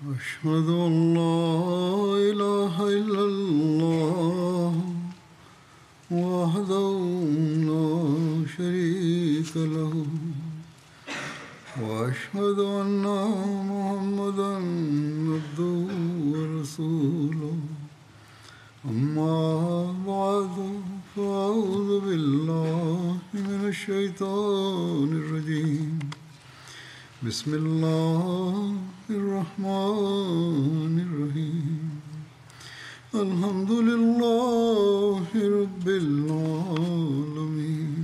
أشهد أن لا إله إلا الله وحده لا شريك له وأشهد أن محمدا عبده ورسوله أما بعد فأعوذ بالله من الشيطان الرجيم بسم الله الرحمن الرحيم الحمد لله رب العالمين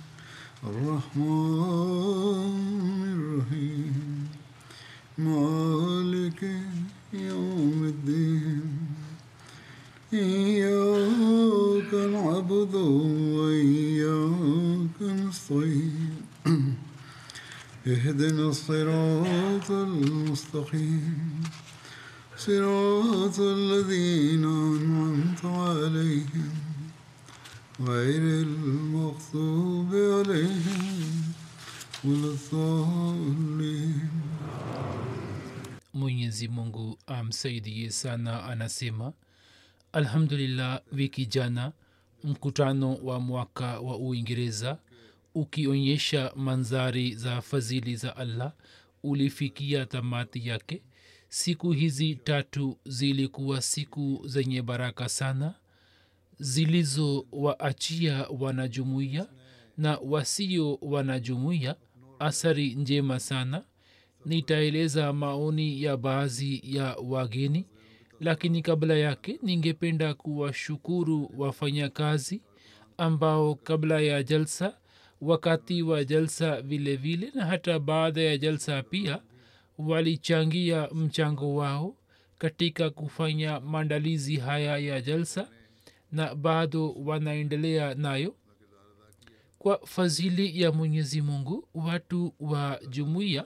الرحمن الرحيم مالك يوم الدين إياك نعبد وإياك نستعين اهدنا الصراط المستقيم صراط الذين أنعمت عليهم غير المغضوب عليهم ولا الضالين mwenyezi mungu amsaidie sana anasema alhamdulillah wiki jana mkutano wa mwaka wa uingereza ukionyesha manzari za fadhili za allah ulifikia tamati yake siku hizi tatu zilikuwa siku zenye baraka sana zilizowaachia wanajumuiya na wasio wanajumuiya athari njema sana nitaeleza maoni ya baadhi ya wageni lakini kabla yake ningependa kuwashukuru wafanyakazi ambao kabla ya jalsa wakati wa jalsa vile vile na hata baada ya jalsa pia walichangia mchango wao katika kufanya maandalizi haya ya jalsa na bado wanaendelea nayo kwa fadhili ya mwenyezi mungu watu wa jumuiya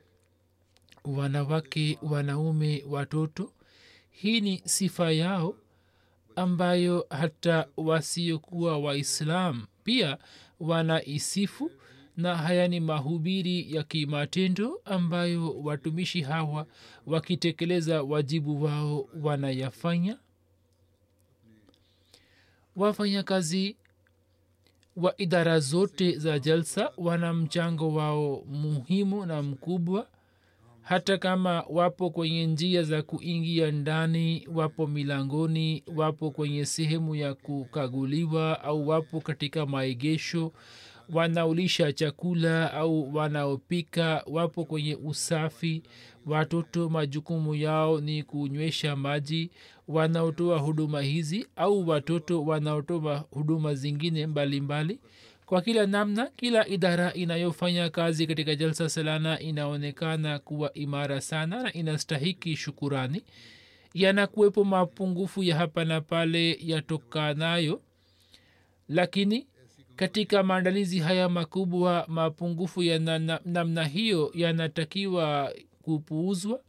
wanawake wanaume watoto hii ni sifa yao ambayo hata wasiokuwa waislam pia wanaisifu na haya ni mahubiri ya kimatendo ambayo watumishi hawa wakitekeleza wajibu wao wanayafanya wafanyakazi wa idara zote za jalsa wana mchango wao muhimu na mkubwa hata kama wapo kwenye njia za kuingia ndani wapo milangoni wapo kwenye sehemu ya kukaguliwa au wapo katika maegesho wanaulisha chakula au wanaopika wapo kwenye usafi watoto majukumu yao ni kunywesha maji wanaotoa huduma hizi au watoto wanaotoa huduma zingine mbalimbali mbali kwa kila namna kila idara inayofanya kazi katika jalsa salana inaonekana kuwa imara sana na inastahiki shukurani yanakuwepo mapungufu ya hapa na pale yatokanayo lakini katika maandalizi haya makubwa mapungufu ya na, na, namna hiyo yanatakiwa kupuuzwa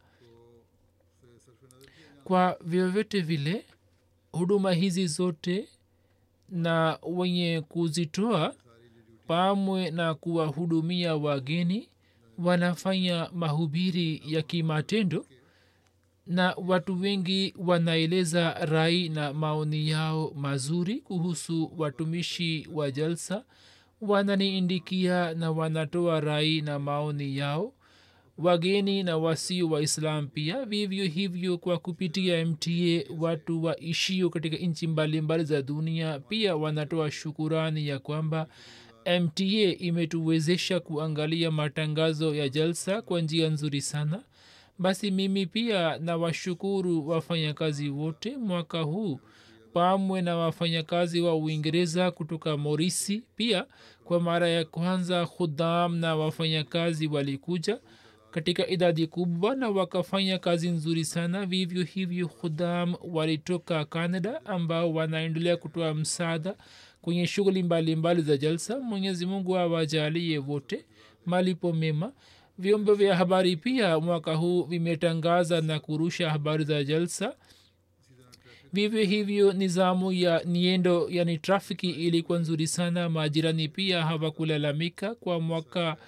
kwa vyovyote vile huduma hizi zote na wenye kuzitoa pamwe na kuwahudumia wageni wanafanya mahubiri ya kimatendo na watu wengi wanaeleza rai na maoni yao mazuri kuhusu watumishi wa jalsa wananiindikia na wanatoa rai na maoni yao wageni na wasio waislam pia vivyo hivyo kwa kupitia mta watu waishio katika nchi mbalimbali za dunia pia wanatoa shukurani ya kwamba mta imetuwezesha kuangalia matangazo ya jalsa kwa njia nzuri sana basi mimi pia na washukuru wafanyakazi wote mwaka huu pamwe na wafanyakazi wa uingereza kutoka morisi pia kwa mara ya kwanza khudam na wafanyakazi walikuja katika idadi kubwa na wakafanya kazi nzuri sana vivyo hivyo khudam walitoka canada ambao wanaendelea kutoa msaada kwenye shughuli mbalimbali za jalsa mwenyezi mungu awajalie wote malipo mema vyombo vya habari pia mwaka huu vimetangaza na kurusha habari za jalsa vivyo hivyo nizamu ya niendo yani trafiki ilikuwa nzuri sana majirani pia hawakulalamika kwa mwaka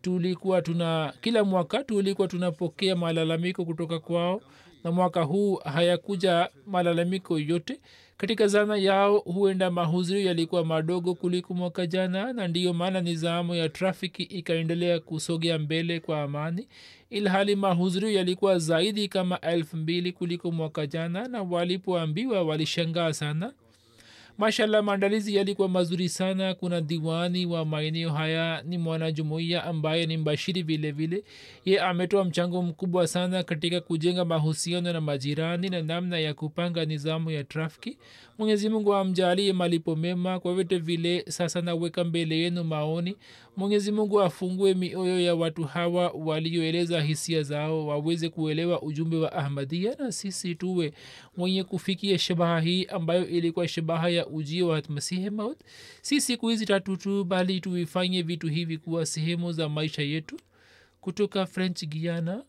tulikuwa tuna kila mwaka tulikuwa tunapokea malalamiko kutoka kwao na mwaka huu hayakuja malalamiko yote katika zana yao huenda mahudhurio yalikuwa madogo kuliko mwaka jana na ndiyo maana nizamu ya trafiki ikaendelea kusogea mbele kwa amani ilhali mahudhurio yalikuwa zaidi kama elfu mbili kuliko mwaka jana na walipoambiwa walishangaa sana mashallah maandalizi yalikuwa mazuri sana kuna diwani wa maeneo haya ni mwanajumuiya ambaye ni mbashiri vile vile ye ametoa mchango mkubwa sana katika kujenga mahusiano na majirani na namna ya kupanga nizamu ya trafiki mwenyezi mungu amjalie malipo mema kwa vyote vile sasa naweka mbele yenu maoni mwenyezi mungu afungue mioyo ya watu hawa walioeleza hisia zao waweze kuelewa ujumbe wa ahmadia na sisi tuwe mwenye kufikia shabaha hii ambayo ilikuwa shabaha ya ujio wa masihi maut si siku hizi tatu tu bali tuifanye vitu hivi kuwa sehemu za maisha yetu kutoka french guiana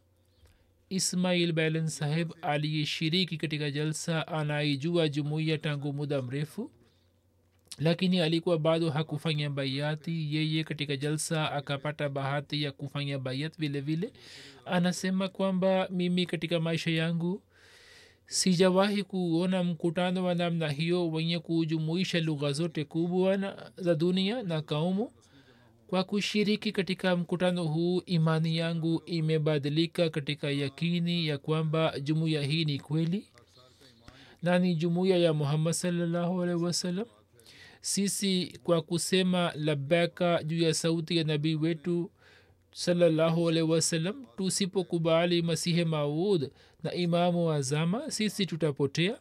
ismail balen saheb aliyeshiriki katika jalsa anaijua jumuiya tangu muda mrefu lakini alikuwa bado hakufanya baiati yeye katika jalsa akapata bahati ya kufanya baiat vile vile anasema kwamba mimi katika maisha yangu sijawahi kuona mkutano wa namna hiyo wenye kujumuisha lugha zote kubwa za dunia na kaumu kwa kushiriki katika mkutano huu imani yangu imebadilika katika yakini ya kwamba jumuiya hii ni kweli na ni jumuiya ya muhammad salllahu alaihi wasallam sisi kwa kusema labaka juu ya sauti ya nabii wetu salallahu alaihi wasallam tusipokubali masihe maud na imamu wa zama sisi tutapotea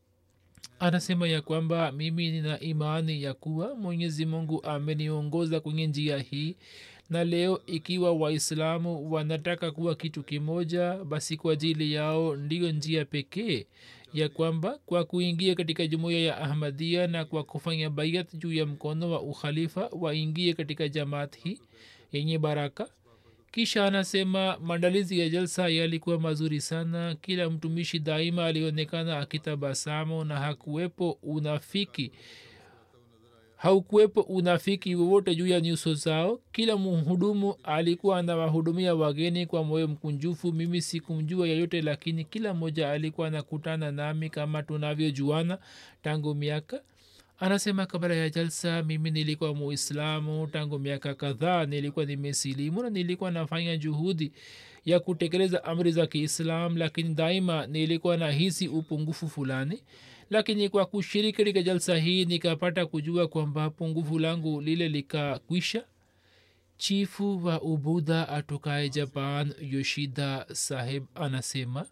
anasema ya kwamba mimi nina imani ya kuwa mwenyezi mungu ameniongoza kwenye njia hii na leo ikiwa waislamu wanataka kuwa kitu kimoja basi kwa ajili yao ndiyo njia pekee ya kwamba kwa kuingia katika jumuiya ya ahmadia na kwa kufanya baiat juu ya mkono wa ukhalifa waingie katika jamaat hii yenye baraka kisha anasema maandalizi ya jalsa yalikuwa mazuri sana kila mtumishi daima alionekana akitabasamu na hakuwepo unafiki haukuwepo unafiki wowote juu ya nyuso zao kila mhudumu alikuwa anawahudumia wageni kwa moyo mkunjufu mimi sikumjua yeyote lakini kila mmoja alikuwa anakutana nami kama tunavyojuana tangu miaka anasema kabla ya jalsa mimi nilikuwa muislamu tangu miaka kadhaa nilikuwa nimesilimu na nilikuwa nafanya juhudi ya kutekeleza amri za kiislam lakini daima nilikuwa nahisi upungufu fulani lakini kwa kushiriki katika jalsa hii nikapata kujua kwamba pungufu langu lile likakwisha chifu wa ubudha atokaye japan yoshida saheb anasema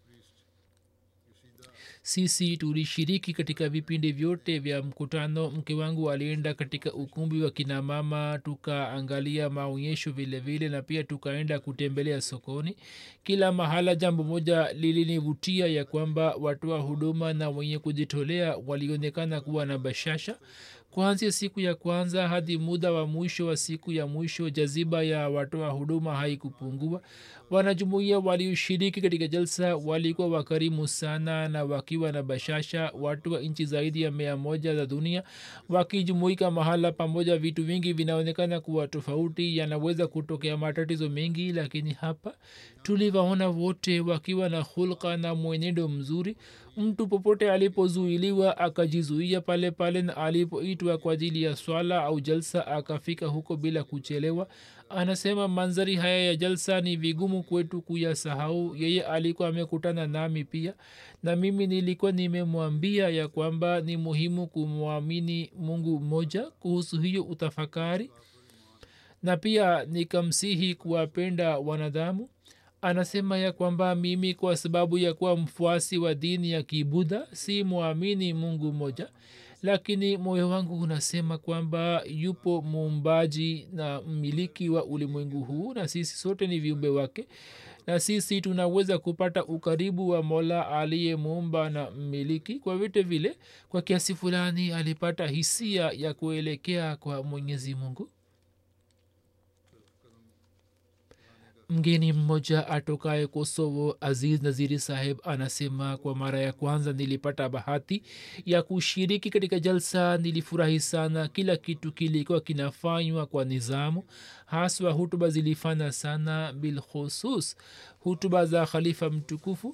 sisi tulishiriki katika vipindi vyote vya mkutano mke wangu alienda katika ukumbi wa kinamama tukaangalia maonyesho vile vile na pia tukaenda kutembelea sokoni kila mahala jambo moja lilinivutia ya kwamba watoa huduma na wenye kujitolea walionekana kuwa na bashasha kuanzia siku ya kwanza hadi muda wa mwisho wa siku ya mwisho jaziba ya watoa huduma haikupungua wanajumuia walioshiriki katika jalsa walikuwa wakarimu sana na wakiwa na bashasha watu wa nchi zaidi ya mia moja za dunia wakijumuika mahala pamoja vitu vingi vinaonekana kuwa tofauti yanaweza kutokea matatizo mengi lakini hapa tuliwaona wote wakiwa na hulka na mwenendo mzuri mtu popote alipozuiliwa akajizuia pale pale na alipoitwa kwa ajili ya swala au jalsa akafika huko bila kuchelewa anasema manzari haya ya jalsa ni vigumu kwetu kuyasahau yeye alikuwa amekutana nami pia na mimi nilikuwa nimemwambia ya kwamba ni muhimu kumwamini mungu mmoja kuhusu hiyo utafakari na pia nikamsihi kuwapenda wanadamu anasema ya kwamba mimi kwa sababu ya kuwa mfuasi wa dini ya kibudha si mwamini mungu mmoja lakini moyo wangu unasema kwamba yupo muumbaji na mmiliki wa ulimwengu huu na sisi sote ni viumbe wake na sisi tunaweza kupata ukaribu wa mola aliyemuumba na mmiliki kwa vyote vile kwa kiasi fulani alipata hisia ya kuelekea kwa mwenyezi mungu mgeni mmoja atokaye kosovo aziz naziri saheb anasema kwa mara ya kwanza nilipata bahati ya kushiriki katika jalsa nilifurahi sana kila kitu kilikuwa kinafanywa kwa nizamu haswa hutuba zilifana sana bilkhusus hutuba za khalifa mtukufu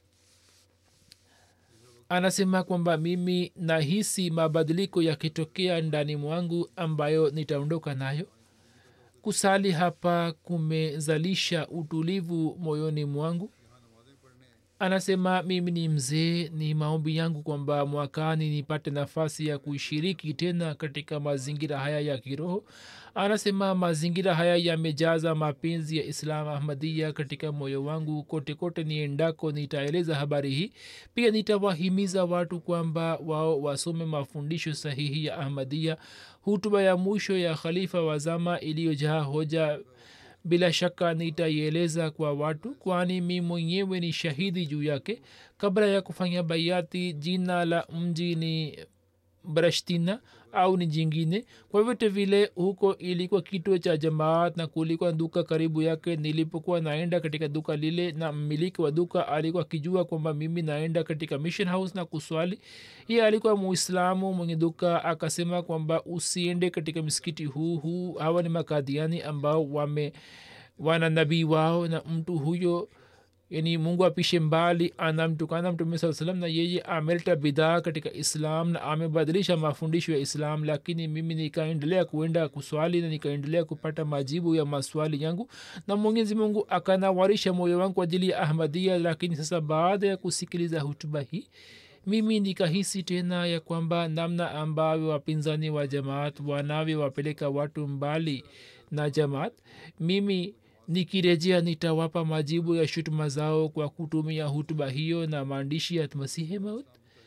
anasema kwamba mimi nahisi mabadiliko yakitokea ndani mwangu ambayo nitaondoka nayo kusali hapa kumezalisha utulivu moyoni mwangu anasema mimi ni mzee ni maombi yangu kwamba mwakani nipate nafasi ya kushiriki tena katika mazingira haya ya kiroho anasema mazingira haya yamejaza mapenzi ya islam ahmadia katika moyo wangu kote kote niendako nitaeleza habari hii pia nitawahimiza watu kwamba wao wasome mafundisho sahihi ya ahmadia hutuba ya mwisho ya khalifa wa zama iliyojaa hoja bila shaka nitaieleza kwa watu kwani mi mwenyewe ni shahidi juu yake kabla ya kufanya baiati jina la mji ni brashtina au ni jingine kwa vyote vile huko ilikuwa kituo cha jamaat na kulikuwa duka karibu yake nilipokuwa naenda katika duka lile na mmiliki wa duka alikuwa akijua kwamba mimi naenda katika mission house na kuswali hiye alikuwa muislamu mwenye duka akasema kwamba usiende katika msikiti huu huu hawa ni makadhiani ambao wame wana nabii wao na mtu huyo yani mungu apishe mbali anamtukana mtume saa salam na yeye ameleta bidhaa katika islam na amebadilisha mafundisho ya islam lakini mimi nikaendelea kuenda kuswali na nikaendelea kupata majibu ya maswali yangu na mwenyezi mungu akanawarisha moyo wangu kwa ajili ya ahmadia lakini sasa baada ya kusikiliza hutuba hii mimi nikahisi tena ya kwamba namna ambavyo wapinzani wa jamaat wanavyowapeleka watu mbali na jamaat mimi nikirejea nitawapa majibu ya shutuma zao kwa kutumia hutuba hiyo na maandishi ya masihi maut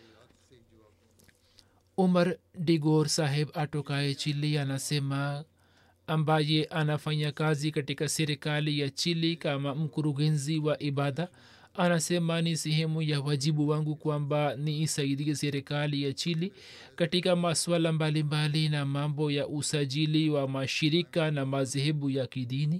umar digor saheb atokaye chili anasema ambaye anafanya kazi katika serikali ya chili kama mkurugenzi wa ibada anasema ni sehemu ya wajibu wangu kwamba niisaidie serikali ya chili katika maswala mbalimbali na mambo ya usajili wa mashirika na madhehebu ya kidini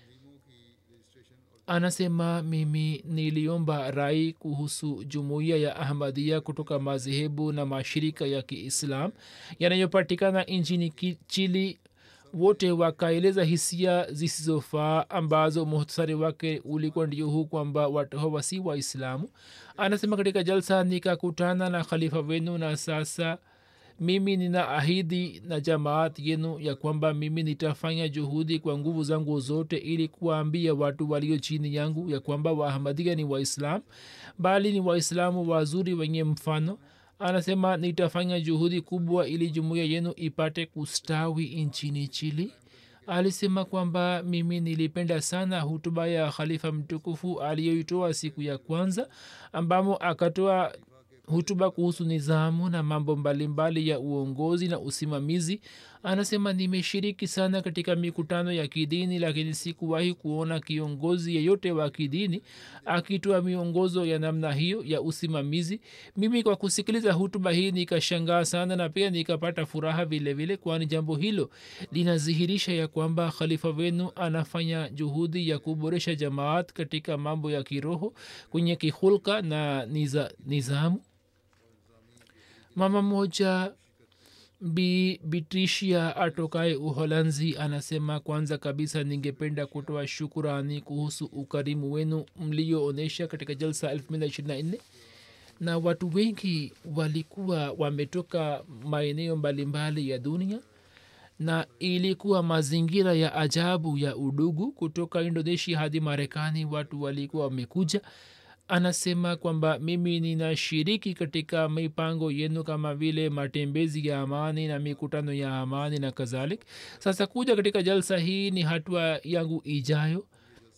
anasema mimi niliomba rai kuhusu jumuiya ya ahmadia kutoka madhehebu na mashirika ya kiislam yanayopatikana nchini chili wote wakaeleza hisia zisizofaa ambazo muhtasari wake ulikuwa ndio huu kwamba watu hawa si waislamu anasema katika jalsa nikakutana na khalifa wenu na sasa mimi nina ahidi na jamaat yenu ya kwamba mimi nitafanya juhudi kwa nguvu zangu zote ili kuwaambia watu walio chini yangu ya kwamba waahmadia ni waislam bali ni waislamu wazuri wenye mfano anasema nitafanya juhudi kubwa ili jumuiya yenu ipate kustawi nchini chili alisema kwamba mimi nilipenda sana hutuba ya khalifa mtukufu aliyoitoa siku ya kwanza ambamo akatoa hutuba kuhusu nizamu na mambo mbalimbali ya uongozi na usimamizi anasema nimeshiriki sana katika mikutano ya kidini lakini sikuwahi kuona kiongozi yeyote wa kidini akitoa miongozo ya namna hiyo ya usimamizi mimi kwa kusikiliza hutuba hii nikashangaa sana na pia nikapata furaha vile vile kwani jambo hilo linadhihirisha ya kwamba khalifa wenu anafanya juhudi ya kuboresha jamaat katika mambo ya kiroho kwenye kihulka na niza, nizamu mama moja bi bitrishia atokaye uholanzi anasema kwanza kabisa ningependa kutoa shukurani kuhusu ukarimu wenu mlioonyesha katika jalsa 224 na watu wengi walikuwa wametoka maeneo mbalimbali ya dunia na ilikuwa mazingira ya ajabu ya udugu kutoka indonesia hadi marekani watu walikuwa wamekuja anasema kwamba mimi ninashiriki katika mipango yenu kama vile matembezi ya amani na mikutano ya amani na kadhalik sasa kuja katika jalsa hii ni hatua yangu ijayo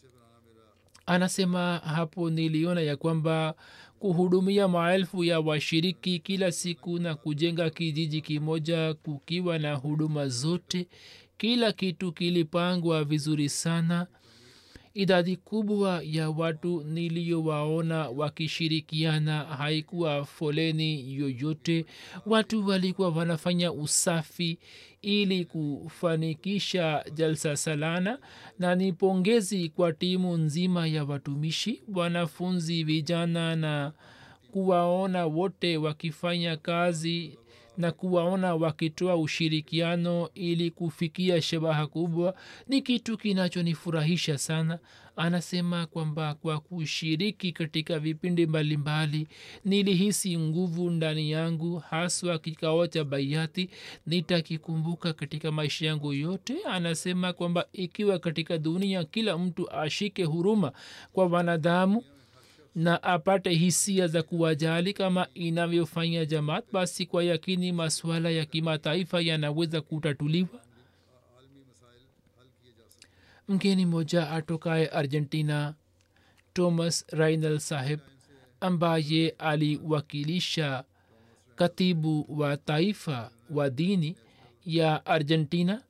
anasema hapo niliona ya kwamba kuhudumia maelfu ya washiriki kila siku na kujenga kijiji kimoja kukiwa na huduma zote kila kitu kilipangwa vizuri sana idadi kubwa ya watu niliyowaona wakishirikiana haikuwa foleni yoyote watu walikuwa wanafanya usafi ili kufanikisha jalsa salana na ni pongezi kwa timu nzima ya watumishi wanafunzi vijana na kuwaona wote wakifanya kazi na kuwaona wakitoa ushirikiano ili kufikia shabaha kubwa ni kitu kinachonifurahisha sana anasema kwamba kwa kushiriki katika vipindi mbalimbali nilihisi nguvu ndani yangu haswa kikao cha baiati nitakikumbuka katika maisha yangu yote anasema kwamba ikiwa katika dunia kila mtu ashike huruma kwa wanadamu na apate hisia za kuwajali kama inavyofanya jamaat basi kwa yakini masuala ya kimataifa yanaweza kutatuliwa mgeni moja atokaye argentina thomas rainal saheb ambaye aliwakilisha katibu wa taifa wa dini ya argentina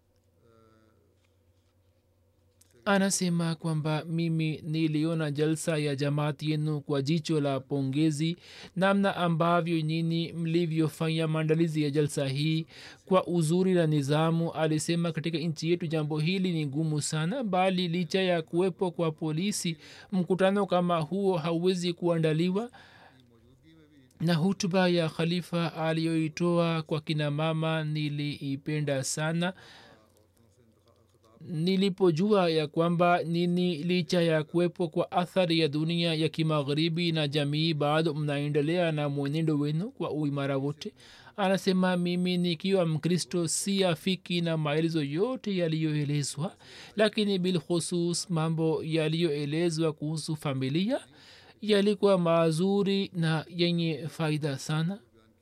anasema kwamba mimi niliona jalsa ya jamaati yenu kwa jicho la pongezi namna ambavyo nyini mlivyofanya maandalizi ya jalsa hii kwa uzuri na nizamu alisema katika nchi yetu jambo hili ni ngumu sana bali licha ya kuwepo kwa polisi mkutano kama huo hauwezi kuandaliwa na hutuba ya khalifa aliyoitoa kwa kina mama niliipenda sana nilipojua ya kwamba nini licha ya kuwepo kwa athari ya dunia ya kimagharibi na jamii bado mnaendelea na mwenendo wenu kwa uimara wote anasema mimi nikiwa mkristo si afiki na maelezo yote yaliyoelezwa lakini bilkhusus mambo yaliyoelezwa kuhusu familia yalikuwa mazuri na yenye faida sana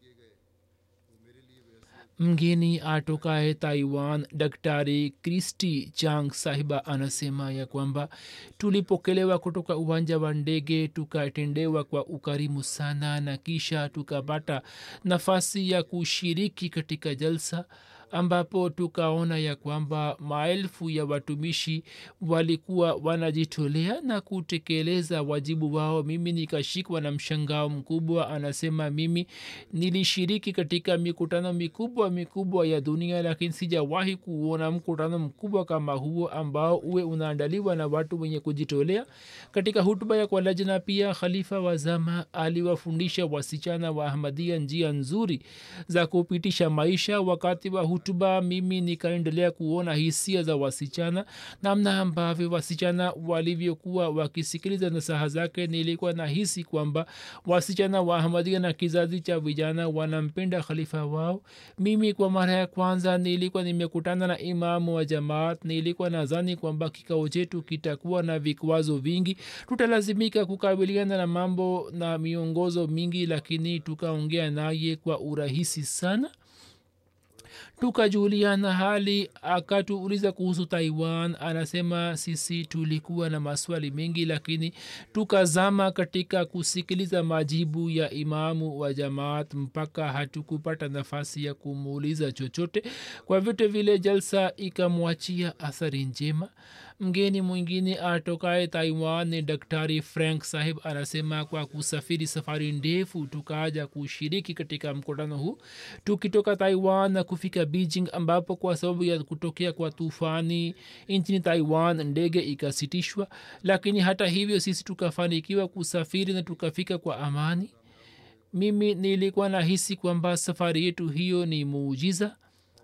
mgeni atokaye taiwan daktari kristi chang sahiba anasema ya kwamba tulipokelewa kutoka uwanja wa ndege tukatendewa kwa ukarimu sana na kisha tukapata nafasi ya kushiriki katika jalsa ambapo tukaona ya kwamba maelfu ya watumishi walikuwa wanajitolea na kutekeleza wajibu wao mimi nikashikwa na mshangao mkubwa anasema mimi nilishiriki katika mikutano mikubwa mikubwa ya dunia lakini sijawahi kuona mkutano mkubwa kama huo ambao uwe unaandaliwa na watu wenye kujitolea katika hutuba ya kwa lajna pia khalifa wa zama aliwafundisha wasichana wa ahmadia njia nzuri za kupitisha maisha wakati wa hutuba mimi nikaendelea kuona hisia za wasichana namna ambavyo wasichana walivyokuwa wakisikiliza nasaha zake nilikuwa na hisi kwamba wasichana wa ahmadia na kizazi cha vijana wanampenda khalifa wao mimi kwa mara ya kwanza nilikuwa nimekutana na imamu wa jamaat nilikuwa nadhani kwamba kikao chetu kitakuwa na vikwazo vingi tutalazimika kukabiliana na mambo na miongozo mingi lakini tukaongea naye kwa urahisi sana tukajuliana hali akatuuliza kuhusu taiwan anasema sisi tulikuwa na maswali mengi lakini tukazama katika kusikiliza majibu ya imamu wa jamaat mpaka hatukupata nafasi ya kumuuliza chochote kwa vyote vile jalsa ikamwachia athari njema mgeni mwingine atokaye taiwan ni daktari frank sahib anasema kwa kusafiri safari ndefu tukaja kushiriki katika mkutano huu tukitoka taiwan na kufika beijing ambapo kwa sababu ya kutokea kwa tufani nchini taiwan ndege ikasitishwa lakini hata hivyo sisi tukafanikiwa kusafiri na tukafika kwa amani mimi nilikuwa nahisi kwamba safari yetu hiyo ni muujiza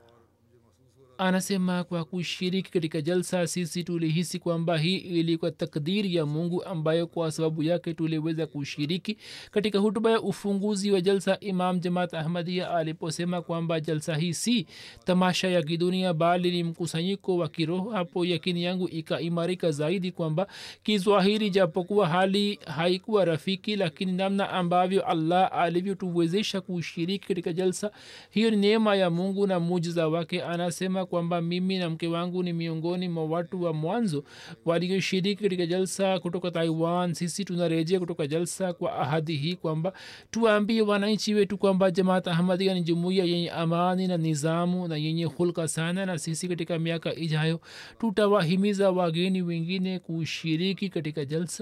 anasema kwa kushiriki katika jalsa sisi tulihisi kwamba hii ilikuwa takdiri ya mungu ambayo kwa sababu yake tuliweza kushiriki katika hutuba ya ufunguzi wa jalsa imam jamaat ahmadia aliposema kwamba jalsa hii si tamasha ya kidunia bali ni mkusanyiko wa kiroho hapo yakini yangu ikaimarika zaidi kwamba kizwahiri japokuwa hali haikuwa rafiki lakini namna ambavyo allah alivyotuwezesha kushiriki katika jalsa hiyo ni neema ya mungu na mujiza wake anasema kwamba mimi na mke wangu ni miongoni mwa watu wa mwanzo walioshiriki katika jalsa kutoka taiwan sisi tunarejea kutoka jalsa kwa ahadi hii kwamba tuwaambie wananchi wetu kwamba jamaat ahmadia ni jumuiya yenye amani na nizamu na yenye hulka sana na sisi katika miaka ijayo tutawahimiza wageni wengine kushiriki katika jalsa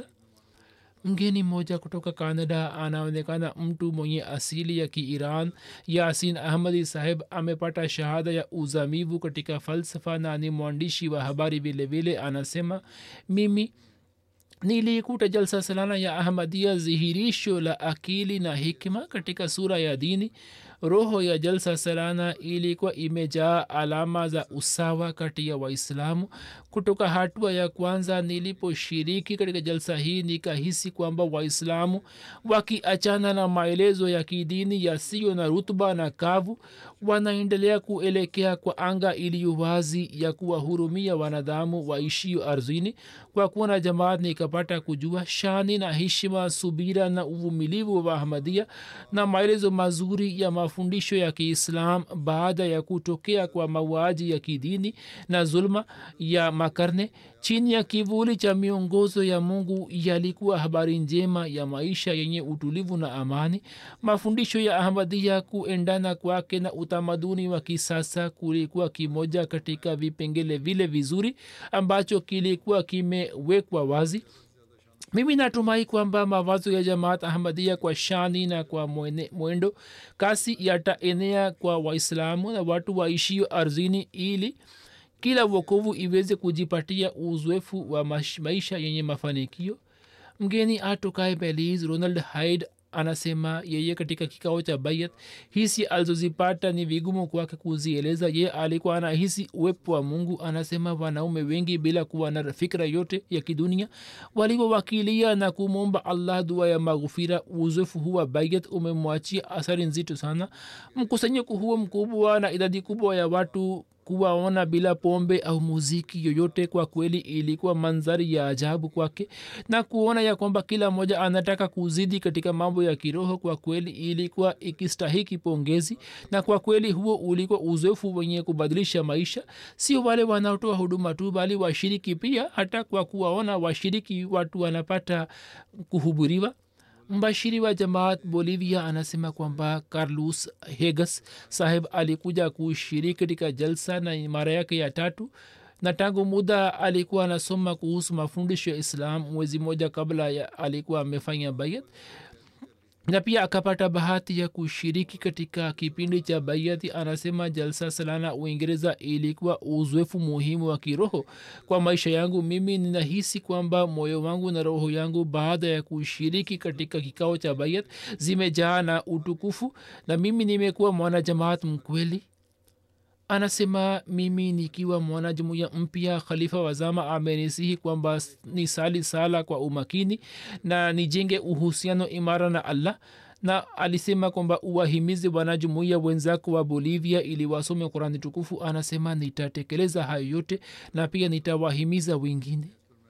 mgeni mmoja kutoka canada anaonekana mtu mwenye asili ya kiiran yasin ahmadi saheb amepata shahada ya uzamivu katika falsafa na ni mwandishi wa habari vile vile anasema mimi nilikuta jalsa salana ya ahmadia dhihirisho la akili na hikma katika sura ya dini roho ya jalsa salana ilikuwa imejaa alama za usawa kati ya waislamu kutoka hatua ya kwanza niliposhiriki katika jalsa hii nikahisi kwamba waislamu wakiachana na maelezo ya kidini yasiyo na rutuba na kavu wanaendelea kuelekea kwa anga iliyo wazi ya kuwahurumia wanadamu waishio ardhini kwa kuwa jamaat nikapata kujua shani na heshima subira na uvumilivu wa ahmadia na maelezo mazuri ya mafundisho ya kiislam baada ya kutokea kwa mauaji ya kidini na zulma ya makarne chini ya kivuli cha miongozo ya mungu yalikuwa habari njema ya maisha yenye utulivu na amani mafundisho ya ahmadia kuendana kwake na utamaduni wa kisasa kulikuwa kimoja katika vipengele vile vizuri ambacho kilikuwa kimewekwa wazi mimi natumai kwamba mawazo ya jamaat ahmadia kwa shani na kwa mwene, mwendo kasi yataenea kwa waislamu na watu waishio ardhini ili kila wokovu iweze kujipatia uzoefu wa maisha yenye mafanikio mgeni atokae belize ronald hyde anasema yeye katika kikao cha bayat hisi alizozipata ni vigumu kwake kuzieleza ye alikuwa anahisi uwepo wa mungu anasema wanaume wengi bila kuwa na fikra yote ya kidunia walivyowakilia na kumwomba allah dua ya maghufira uzoefu huwa bayat umemwachia athari nzito sana mkusanyiko huo mkubwa na idadi kubwa ya watu kuwaona bila pombe au muziki yoyote kwa kweli ilikuwa mandhari ya ajabu kwake na kuona ya kwamba kila mmoja anataka kuzidi katika mambo ya kiroho kwa kweli ilikuwa ikistahiki pongezi na kwa kweli huo ulikuwa uzoefu wenye kubadilisha maisha sio wale wanaotoa huduma tu bali washiriki pia hata kwa kuwaona washiriki watu wanapata kuhuburiwa mbashiri wa jamaat bolivia anasema kwamba carlos hegas saheb alikuja kushiriki katika jalsa na mara yake ya tatu na tangu muda alikuwa anasoma kuhusu mafundisho ya islam mwezi moja kabla ya alikuwa amefanya bayat na pia akapata bahati ya kushiriki katika kipindi cha baiati anasema jalsa salana uingereza ilikuwa uzoefu muhimu wa kiroho kwa maisha yangu mimi ninahisi kwamba moyo wangu na roho yangu baada ya kushiriki katika kikao cha baiat zimejaa na utukufu na mimi nimekuwa mwanajamaat mkweli anasema mimi nikiwa mwanajumuya mpya khalifa wazama amenisihi kwamba ni sali sala kwa umakini na nijenge uhusiano imara na allah na alisema kwamba uwahimizi wanajumuia wenzako wa bolivia ili wasome kurani tukufu anasema nitatekeleza hayo yote na pia nitawahimiza wengine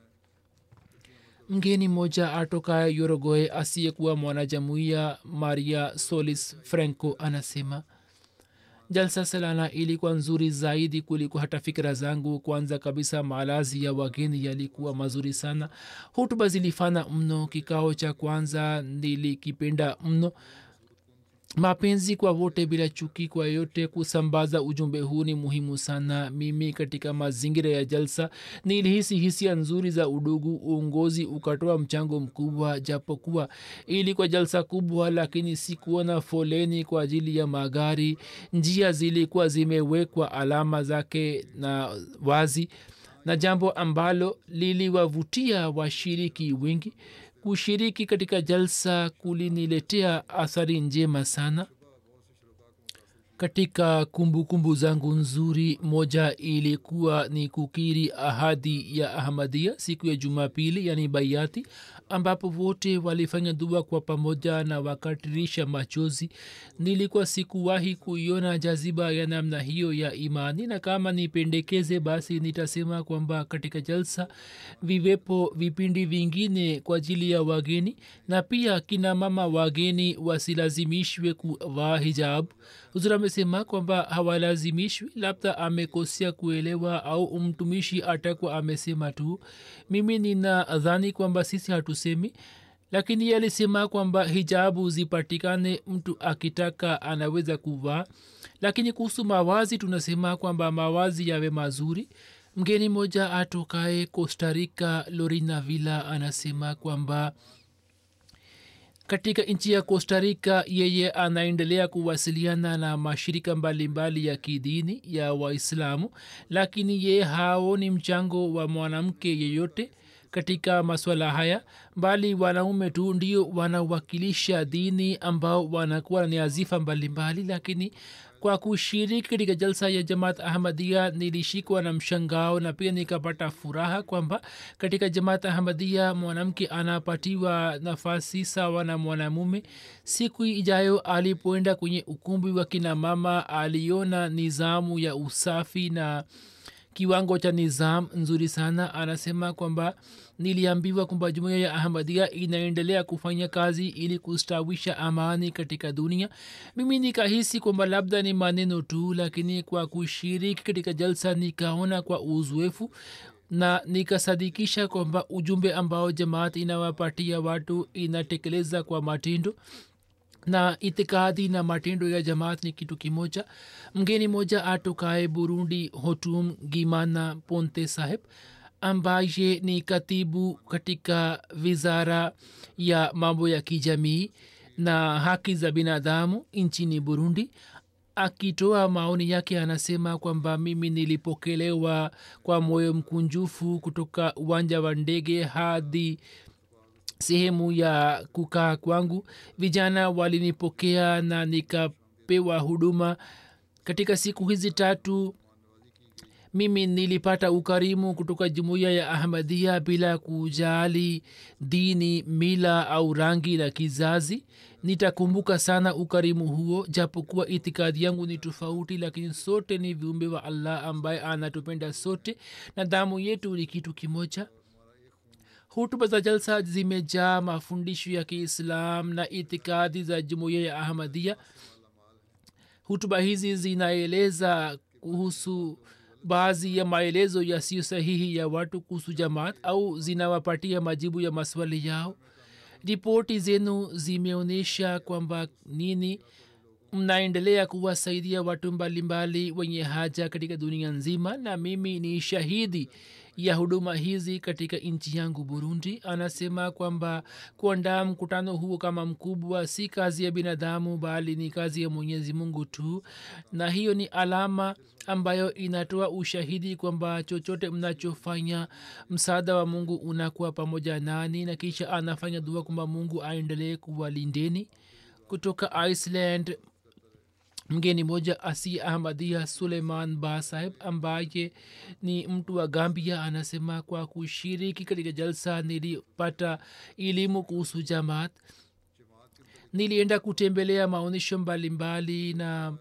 mgeni mmoja atokaye yorogoe asiyekuwa mwanajamuia maria solis franco anasema jalsa salana ilikuwa nzuri zaidi kuliko hata fikira zangu kwanza kabisa malazi ya wageni yalikuwa mazuri sana hutuba zilifana mno kikao cha kwanza nilikipenda mno mapenzi kwa wote bila chuki kwa yote kusambaza ujumbe huu ni muhimu sana mimi katika mazingira ya jalsa nilihisi hisia nzuri za udugu uongozi ukatoa mchango mkubwa japokuwa ilikuwa jalsa kubwa lakini sikuona foleni kwa ajili ya magari njia zilikuwa zimewekwa alama zake na wazi na jambo ambalo liliwavutia washiriki wengi kushiriki katika jalsa kuliniletea athari njema sana katika kumbukumbu kumbu zangu nzuri moja ilikuwa ni kukiri ahadi ya ahmadia siku ya jumapili yani baiati ambapo wote walifanya dua kwa pamoja na wakatirisha machozi nilikuwa sikuwahi kuiona jaziba ya namna hiyo ya imani na kama nipendekeze basi nitasema kwamba katika jalsa viwepo vipindi vingine kwa ajili ya wageni na pia kina mama wageni wasilazimishwe kuvaa hijabu huzur amesema kwamba hawalazimishwi labda amekosea kuelewa au mtumishi atakuwa amesema tu mimi nina dhani kwamba sisi hatusemi lakini ye alisema kwamba hijabu zipatikane mtu akitaka anaweza kuvaa lakini kuhusu mawazi tunasema kwamba mawazi yawe mazuri mgeni moja atokae costarica lorina villa anasema kwamba katika nchi ya costarica yeye anaendelea kuwasiliana na mashirika mbalimbali mbali ya kidini ya waislamu lakini yeye haoni mchango wa mwanamke yeyote katika maswala haya bali wanaume tu ndio wanawakilisha dini ambao wanakuwa ni azifa mbalimbali lakini kwa kushiriki katika jalsa ya jamaat ahmadia nilishikwa na mshangao na pia nikapata furaha kwamba katika jamaat ahmadia mwanamke anapatiwa nafasi sawa na mwanamume siku ijayo alipoenda kwenye ukumbi wa kina mama aliona nizamu ya usafi na kiwango cha nizam nzuri sana anasema kwamba niliambiwa kwamba jumuiya ya ahmadia inaendelea kufanya kazi ili kustawisha amani katika dunia mimi nikahisi kwamba labda ni maneno tu lakini kwa kushiriki katika jalsa nikaona kwa uzoefu na nikasadikisha kwamba ujumbe ambao jamaat inawapatia watu inatekeleza kwa matendo na itikadi na matendo ya jamaat ni kitu kimoja mgeni moja atokae burundi hotum gimana ponte saheb ambaye ni katibu katika wizara ya mambo ya kijamii na haki za binadamu nchini burundi akitoa maoni yake anasema kwamba mimi nilipokelewa kwa moyo mkunjufu kutoka uwanja wa ndege hadi sehemu ya kukaa kwangu vijana walinipokea na nikapewa huduma katika siku hizi tatu mimi nilipata ukarimu kutoka jumuiya ya ahmadia bila kujali dini mila au rangi na kizazi nitakumbuka sana ukarimu huo japokuwa itikadi yangu ni tofauti lakini sote ni viumbe wa allah ambaye anatupenda sote na damu yetu ni kitu kimoja hutuba za jalsa zimejaa mafundisho ya kiislam na itikadi za jumuiya ya ahmadia hutuba hizi zinaeleza kuhusu baadhi ya maelezo yasiyo sahihi ya watu kuhusu jamaat au zinawapatia majibu ya maswali yao ripoti zenu zimeonyesha kwamba nini mnaendelea kuwasaidia watu mbalimbali wenye haja katika dunia nzima na mimi ni shahidi ya huduma hizi katika nchi yangu burundi anasema kwamba kuandaa mkutano huo kama mkubwa si kazi ya binadamu bali ni kazi ya mwenyezi mungu tu na hiyo ni alama ambayo inatoa ushahidi kwamba chochote mnachofanya msaada wa mungu unakuwa pamoja nani na kisha anafanya dua kwamba mungu aendelee kuwalindeni kutoka iceland mgeni moja asi ahmadia suleiman ba saheb ambaye ni mtu wa gambia anasema kwa kushiriki katika jalsa nilipata elimu kuhusu jamaat nilienda kutembelea maonyesho mbalimbali na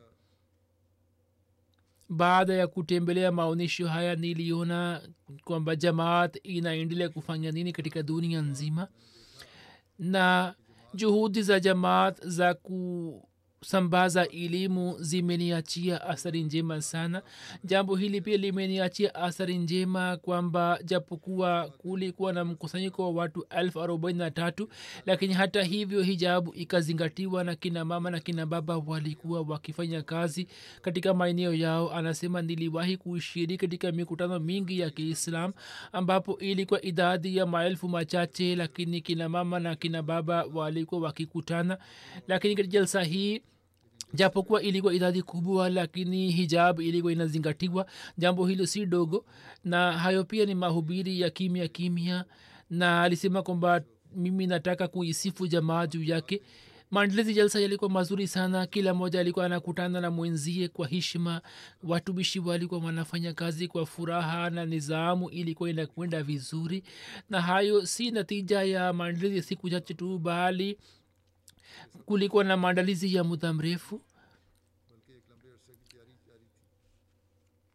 baada ya kutembelea maonyesho haya niliona kwamba jamaat inaendelea kufanya nini katika dunia nzima na juhudi za jamaat za ku sambaza elimu zimeniachia athari njema sana jambo hili pia limeniachia athari njema kwamba japokuwa kulikuwa na mkusanyiko wa watu elfu arobaini na tatu lakini hata hivyo hijabu ikazingatiwa na kina mama na kina baba walikuwa wakifanya kazi katika maeneo yao anasema niliwahi kushiriki katika mikutano mingi ya kiislam ambapo ilikuwa idadi ya maelfu machache lakini kina mama na kina baba walikuwa wakikutana lakini katika jalsa hii japokuwa ilikuwa idadi kubwa lakini hijab ilikuwa inazingatiwa jambo hilo si dogo na hayo pia ni mahubiri ya kimya kimya na alisema kwamba mimi nataka kuisifu jamaa juu yake maandalizi jalsa yalikuwa mazuri sana kila mmoja alikuwa anakutana na mwenzie kwa heshima watumishi walikuwa wanafanya kazi kwa furaha na nizamu ilikuwa inakwenda vizuri na hayo si natija ya maandalizi ya siku chache tu bali kulikuwa na maandalizi ya muda mrefu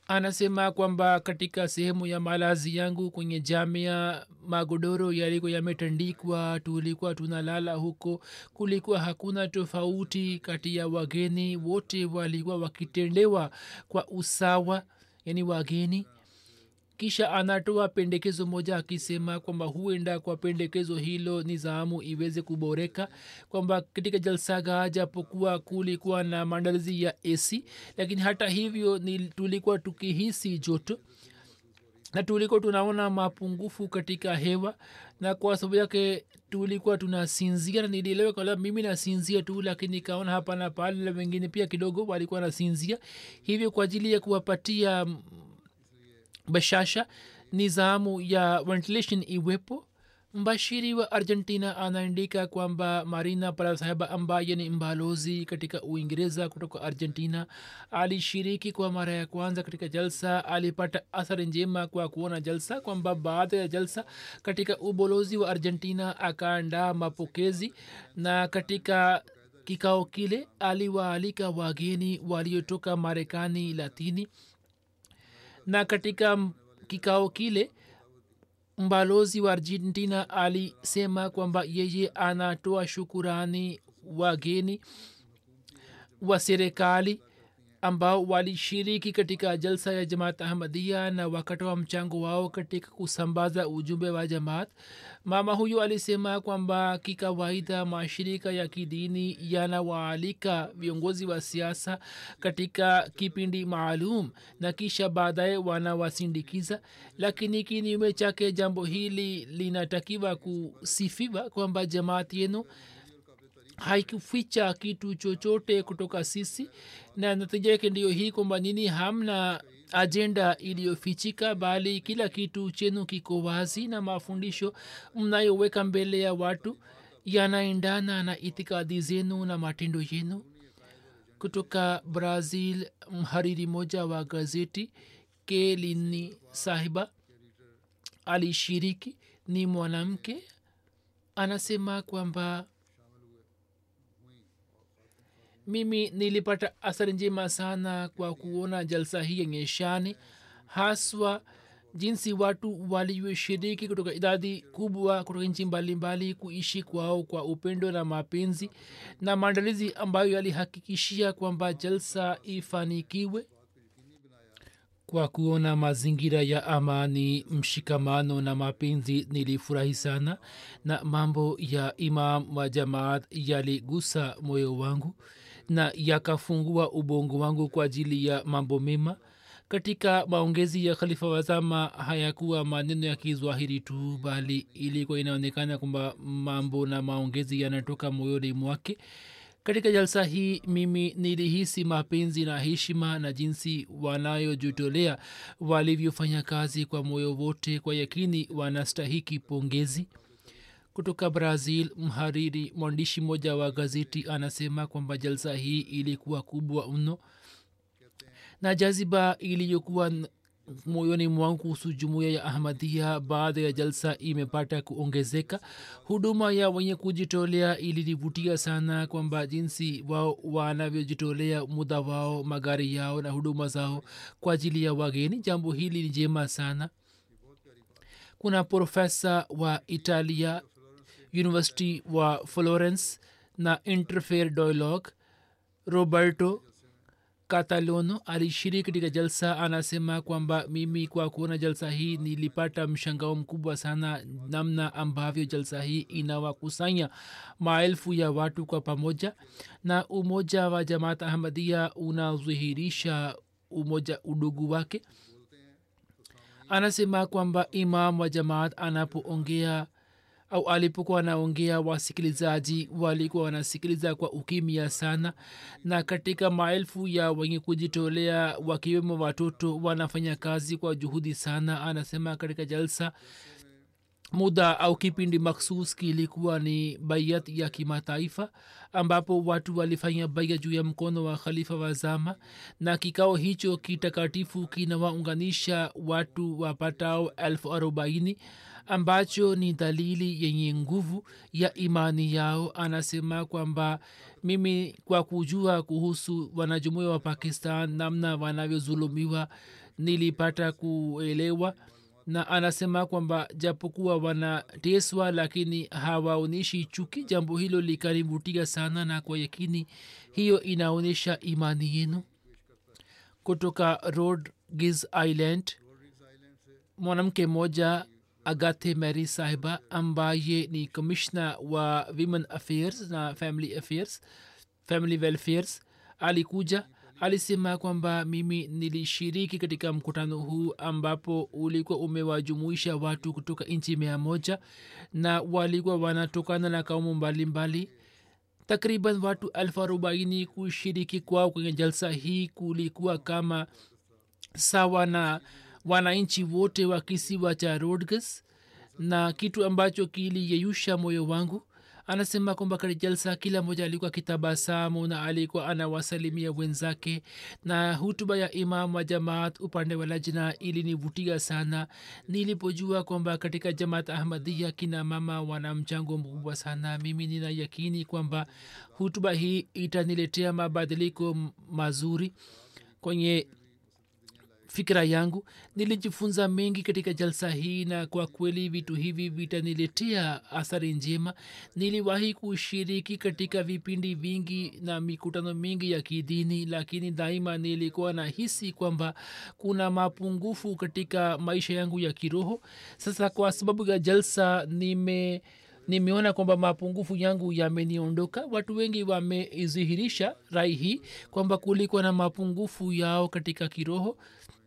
anasema kwamba katika sehemu ya malazi yangu kwenye jamia magodoro yalikuwa yametandikwa tulikuwa tunalala huko kulikuwa hakuna tofauti kati ya wageni wote walikuwa wakitendewa kwa usawa yani wageni kisha anatoa pendekezo moja akisema kwamba huenda kwa pendekezo hilo nizamu iweze kuboreka kwamba katika jalsaga japokuwa kulikuwa na maandalizi ya ac lakini hata hivyo ni tulikuwa tukihisi joto na tulikuwa tunaona mapungufu katika hewa na kwa sababu yake tulikuwa tunasinzia na nilielewa kwamba mimi nasinzia tu lakini nikaona hapa na pale na wengine pia kidogo walikuwa nasinzia hivyo kwa ajili ya kuwapatia bashasha nizamu ya ventilation iwepo mbashiri wa argentina anaandika kwamba marina parasaheba ambaye ni mbalozi katika uingereza kutoka argentina alishiriki kwa mara ya kwanza katika jalsa alipata athari njema kwa kuona jalsa kwamba baada ya jalsa katika ubalozi wa argentina akaandaa mapokezi na katika kikao kile aliwaalika wageni waliotoka marekani latini na katika kikao kile mbalozi wa argentina alisema kwamba yeye anatoa shukurani wageni wa serikali ambao walishiriki katika jalsa ya jamaat ahmadia na wakatoa mchango wao katika kusambaza ujumbe wa jamaat mama huyu alisema kwamba kikawaida mashirika ya kidini yanawaalika viongozi wa siasa katika kipindi maalum na kisha baadaye wanawasindikiza lakini kinyume chake jambo hili linatakiwa kusifiwa kwamba jamaat yenu haikuficha kitu chochote kutoka sisi na natija yake ndiyo hii kwamba nini hamna ajenda iliyofichika bali kila kitu chenu kiko wazi na mafundisho mnayoweka mbele ya watu yanaendana na itikadi zenu na matendo yenu kutoka brazil mhariri moja wa gazeti kelini sahiba alishiriki ni mwanamke anasema kwamba mimi nilipata athari njema sana kwa kuona jalsa hii yenye shani haswa jinsi watu walivyoshiriki kutoka idadi kubwa kutoka nchi mbalimbali kuishi kwao kwa upendo na mapenzi na maandalizi ambayo yalihakikishia kwamba jalsa ifanikiwe kwa kuona mazingira ya amani mshikamano na mapenzi nilifurahi sana na mambo ya imam wa jamaat yaligusa moyo wangu na yakafungua ubongo wangu kwa ajili ya mambo mema katika maongezi ya khalifa wazama hayakuwa maneno ya kizwahiri tu bali ilikuwa inaonekana kwamba mambo na maongezi yanatoka moyoni mwake katika jalsa hii mimi nilihisi mapenzi na heshima na jinsi wanayojitolea walivyofanya kazi kwa moyo wote kwa yakini wanastahiki pongezi kutoka brazil mhariri mwandishi mmoja wa gazeti anasema kwamba jalsa hii ilikuwa kubwa mno na jaziba iliyokuwa moyoni mwangu kuhusu jumuiya ya ahmadia baada ya jalsa imepata kuongezeka huduma ya wenye kujitolea ilinivutia sana kwamba jinsi wao wanavyojitolea muda wao magari yao na huduma zao kwa ajili ya wageni jambo hili ni jema sana kuna profesa wa italia university wa florence na interfair dialogue roberto katalono alishiriki katika jalsa anasema kwamba mimi kwa kuona jalsa hii nilipata mshangao mkubwa sana namna ambavyo jalsa hii inawakusanya maelfu ya watu kwa pamoja na umoja wa jamaat ahmadia unadhihirisha umoja udugu wake anasema kwamba imam wa jamaat anapoongea au alipokuwa anaongea wasikilizaji walikuwa wanasikiliza kwa ukimya sana na katika maelfu ya wenye kujitolea wakiwemo watoto wanafanya kazi kwa juhudi sana anasema katika jalsa muda au kipindi maksus kilikuwa ni bayat ya kimataifa ambapo watu walifanya baya juu ya mkono wa khalifa wa zama na kikao hicho kitakatifu kinawaunganisha watu wapatao elfu arobaini ambacho ni dalili yenye nguvu ya imani yao anasema kwamba mimi kwa kujua kuhusu wanajumuia wa pakistan namna wanavyozulumiwa nilipata kuelewa na anasema kwamba japokuwa wanateswa lakini hawaonyeshi chuki jambo hilo likanivutia sana na kwa yakini hiyo inaonyesha imani yenu kutoka rodgis island mwanamke mmoja agathe mary sahiba ambaye ni commissioner wa women affairs na family affairs family welfares alikuja alisema kwamba mimi nilishiriki katika mkutano huu ambapo ulikuwa umewajumuisha watu kutoka nchi mia moja na walikuwa wanatokana na kaumu mbalimbali takriban watu elfu arobaini kushiriki kwao kwenye jalsa hii kulikuwa kama sawa na wananchi wote wa kisiwa cha rodges na kitu ambacho kiliyeyusha moyo wangu anasema kwamba katika jalsa kila mmoja alikuwa kitabasamu na alikuwa anawasalimia wenzake na hutuba ya imam wa jamaat upande wa lajna ilinivutia sana nilipojua kwamba katika jamaat ahmadia kina mama wana mchango mkubwa sana mimi nina yakini kwamba hutuba hii itaniletea mabadiliko mazuri kwenye fikira yangu nilijifunza mengi katika jalsa hii na kwa kweli vitu hivi vitaniletea athari njema niliwahi kushiriki katika vipindi vingi na mikutano mingi ya kidini lakini daima nilikuwa na hisi kwamba kuna mapungufu katika maisha yangu ya kiroho sasa kwa sababu ya jalsa nime nimeona kwamba mapungufu yangu yameniondoka watu wengi wameizihirisha rai hii kwamba kulikuwa na mapungufu yao katika kiroho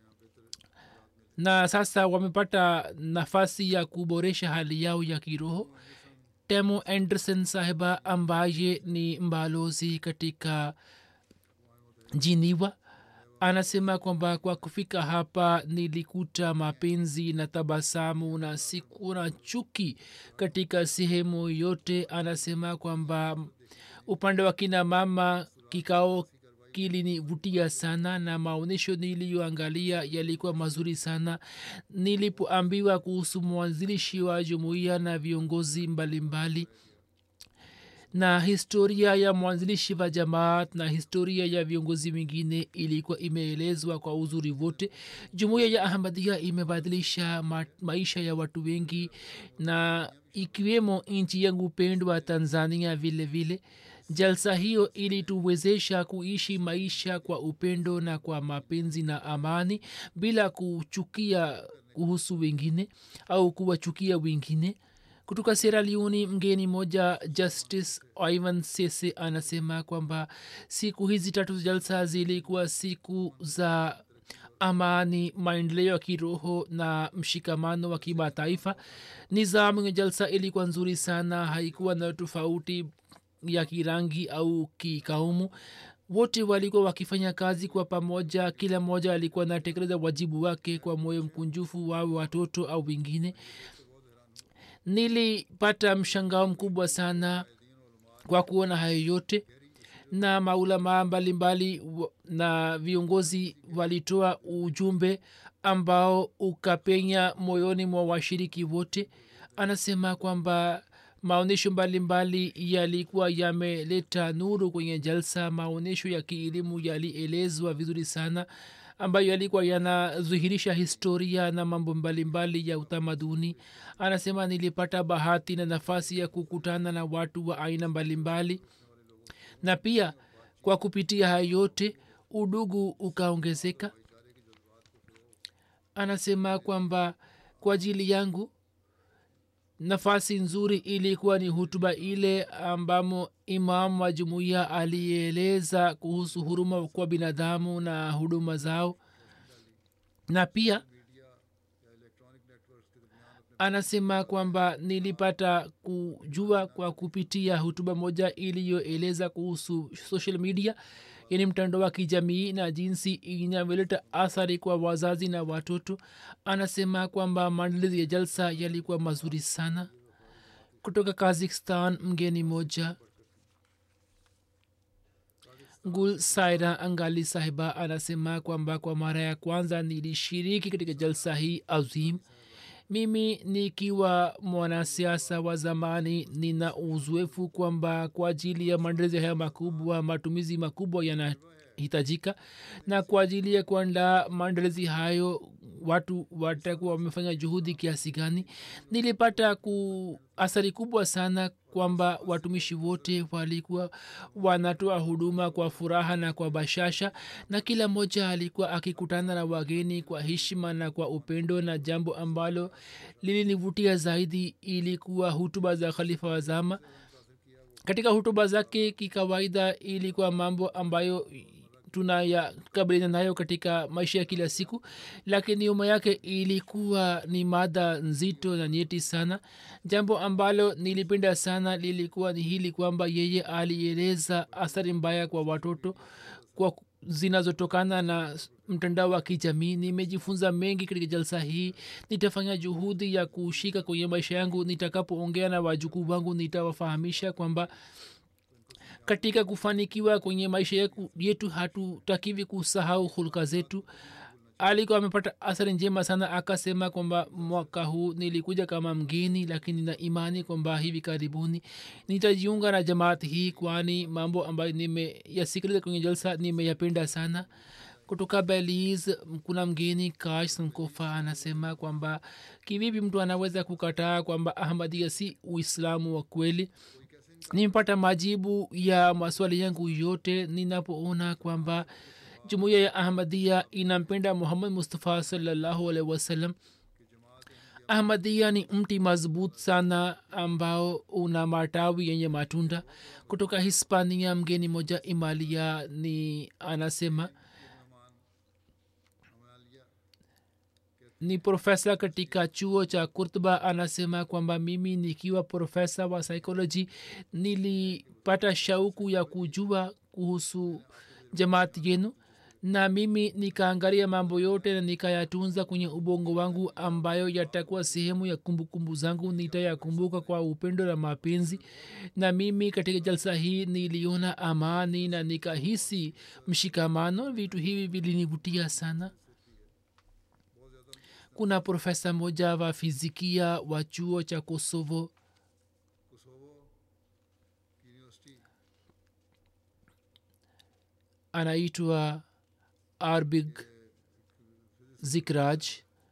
na sasa wamepata nafasi ya kuboresha hali yao ya kiroho temo anderson sahiba ambaye ni mbalozi katika jiniwa anasema kwamba kwa kufika hapa nilikuta mapenzi na tabasamu na sikuna chuki katika sehemu yote anasema kwamba upande wa kina mama kikao kilinivutia sana na maonyesho niliyoangalia yalikuwa mazuri sana nilipoambiwa kuhusu mwanzilishi wa jumuiya na viongozi mbalimbali mbali na historia ya mwanzilishi wa jamaat na historia ya viongozi wengine ilikuwa imeelezwa kwa uzuri wote jumuiya ya ahmadia imebadilisha ma- maisha ya watu wengi na ikiwemo nchi yangu pendwa tanzania vile vile jalsa hiyo ilituwezesha kuishi maisha kwa upendo na kwa mapenzi na amani bila kuchukia kuhusu wengine au kuwachukia wengine kutoka sera leoni mgeni moja justice ivan sese anasema kwamba siku hizi tatu za jalsa zilikuwa siku za amani maendeleo ya kiroho na mshikamano wa kimataifa nizamu ya jalsa ilikuwa nzuri sana haikuwa na tofauti ya kirangi au kikaumu wote walikuwa wakifanya kazi kwa pamoja kila mmoja alikuwa anatekeleza wajibu wake kwa moyo mkunjufu wawe watoto au wengine nilipata mshangao mkubwa sana kwa kuona hayo yote na maulamaa mbalimbali na viongozi walitoa ujumbe ambao ukapenya moyoni mwa washiriki wote anasema kwamba maonyesho mbalimbali yalikuwa yameleta nuru kwenye jalsa maonyesho ya kielimu yalielezwa vizuri sana ambayo yalikuwa yanadhihirisha historia na mambo mbalimbali ya utamaduni anasema nilipata bahati na nafasi ya kukutana na watu wa aina mbalimbali na pia kwa kupitia hayo yote udugu ukaongezeka anasema kwamba kwa ajili yangu nafasi nzuri ilikuwa ni hutuba ile ambamo imam wa jumuiya alieleza kuhusu huruma kwa binadamu na huduma zao na pia anasema kwamba nilipata kujua kwa kupitia hutuba moja iliyoeleza kuhusu social media yani mtandao wa kijamii na jinsi inavyoleta athari kwa wazazi na watoto anasema kwamba maandalizi ya jalsa yalikuwa mazuri sana kutoka kazakhstan mgeni moja gul saira angali sahiba anasema kwamba kwa mara ya kwanza nilishiriki katika jalsa hii azim mimi nikiwa mwanasiasa wa zamani nina uzoefu kwamba kwa ajili ya maendelezi haya makubwa matumizi makubwa yana inahitajika na kwa ajili ya kuandaa maandalizi hayo watu watakuwa wamefanya juhudi kiasi gani nilipata ku athari kubwa sana kwamba watumishi wote walikuwa wanatoa huduma kwa furaha na kwa bashasha na kila mmoja alikuwa akikutana na wageni kwa heshima na kwa upendo na jambo ambalo lilinivutia zaidi ilikuwa hutuba za khalifa wa zama katika hutuba zake kikawaida ilikuwa mambo ambayo tunayakabiliana nayo katika maisha ya kila siku lakini nyuma yake ilikuwa ni mada nzito na nyeti sana jambo ambalo nilipenda sana lilikuwa ni hili kwamba yeye alieleza athari mbaya kwa watoto kwa zinazotokana na mtandao wa kijamii nimejifunza mengi katika jalsa hii nitafanya juhudi ya kushika kwenye maisha yangu nitakapoongea na wajukuu wangu nitawafahamisha kwamba katika kufanikiwa kwenye maisha yetu hatutakiwi kusahau hulka zetu alikuwa amepata athari njema sana akasema kwamba mwaka huu nilikuja kama mgeni lakini na imani kwamba hivi karibuni nitajiunga na jamaati hii kwani mambo ambayo nimeyasikiliza kwenye jalsa nimeyapenda sana kutoka beliz kuna mgeni kash sankofa anasema kwamba kivipi mtu anaweza kukataa kwamba ahmadia si uislamu wa kweli nimepata majibu ya maswali yangu yote ninapoona kwamba jumuiya ya ahmadia inampenda muhammad mustafa salallahu alaihi wasallam ahmadia ni mti mazbut sana ambao una matawi yenye matunda kutoka hispania mgeni moja imalia ni anasema ni profesa katika chuo cha kurtuba anasema kwamba mimi nikiwa profesa wa psychology nilipata shauku ya kujua kuhusu jamaati yenu na mimi nikaangalia mambo yote na nikayatunza kwenye ubongo wangu ambayo yatakuwa sehemu ya kumbukumbu zangu nitayakumbuka kwa upendo na mapenzi na mimi katika jalsa hii niliona amani na nikahisi mshikamano vitu hivi vilinivutia sana kuna profesa moja wa fizikia wa chuo cha kosovo anaitwa arbig zikraj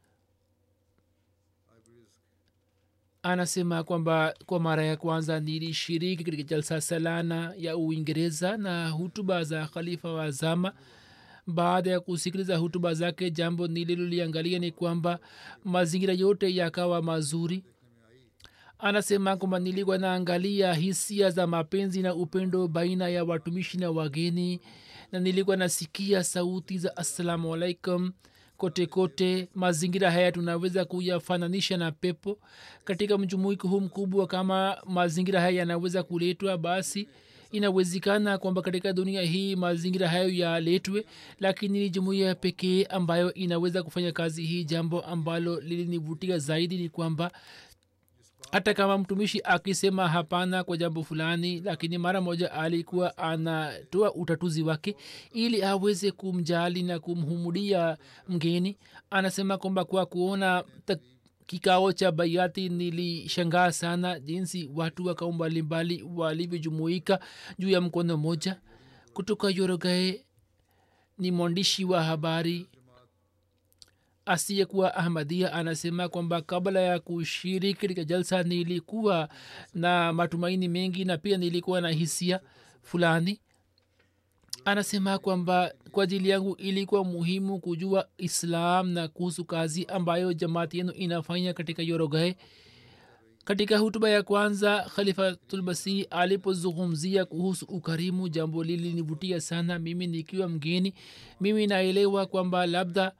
anasema kwamba kwa mara ya kwanza nilishiriki katika jalsa salana ya uingereza na hutuba za khalifa wa zama baada ya kusikiliza hutuba zake jambo nililoliangalia ni kwamba mazingira yote yakawa mazuri anasema kwamba nilikuwa naangalia hisia za mapenzi na upendo baina ya watumishi na wageni na nilikuwa nasikia sauti za assalamu alaikum kote kote mazingira haya tunaweza kuyafananisha na pepo katika mjumuiko huu mkubwa kama mazingira haya yanaweza kuletwa basi inawezekana kwamba katika dunia hii mazingira hayo yaletwe lakini ni jumuiya pekee ambayo inaweza kufanya kazi hii jambo ambalo lilinivutia zaidi ni kwamba hata kama mtumishi akisema hapana kwa jambo fulani lakini mara moja alikuwa anatoa utatuzi wake ili aweze kumjali na kumhumudia mgeni anasema kwamba kwa kuona kikao cha baiati nilishangaa sana jinsi watu wa kaum mbalimbali walivyojumuika juu ya mkono moja kutoka yorogae ni mwandishi wa habari asiyekuwa ahmadia anasema kwamba kabla ya kushiriki katika jalsa nilikuwa na matumaini mengi na pia nilikuwa na hisia fulani anasema kwamba kwa ajili yangu ilikuwa muhimu kujua islam na kuhusu kazi ambayo jamaati yenu inafanya katika yorogae katika hutuba ya kwanza khalifatulmasih alipozungumzia kuhusu ukarimu jambo lilinivutia sana mimi nikiwa mgeni mimi naelewa kwamba labda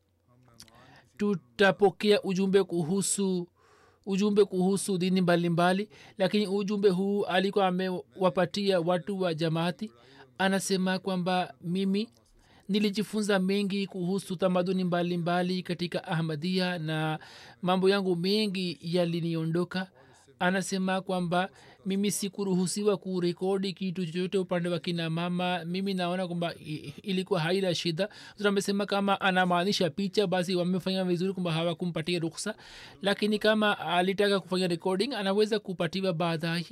tutapokea ujumbe kuhusu ujumbe kuhusu dini mbalimbali mbali, lakini ujumbe huu alikuwa amewapatia watu wa jamaati anasema kwamba mimi nilijifunza mengi kuhusu tamaduni mbalimbali katika ahmadia na mambo yangu mengi yaliniondoka anasema kwamba mimi sikuruhusiwa kurekodi kitu chochote upande wa kina mama mimi naona kwamba ilikuwa haina shida amesema kama anamaanisha picha basi wamefanya vizuri kwamba hawakumpatia ruksa lakini kama alitaka kufanya recording anaweza kupatiwa baadaye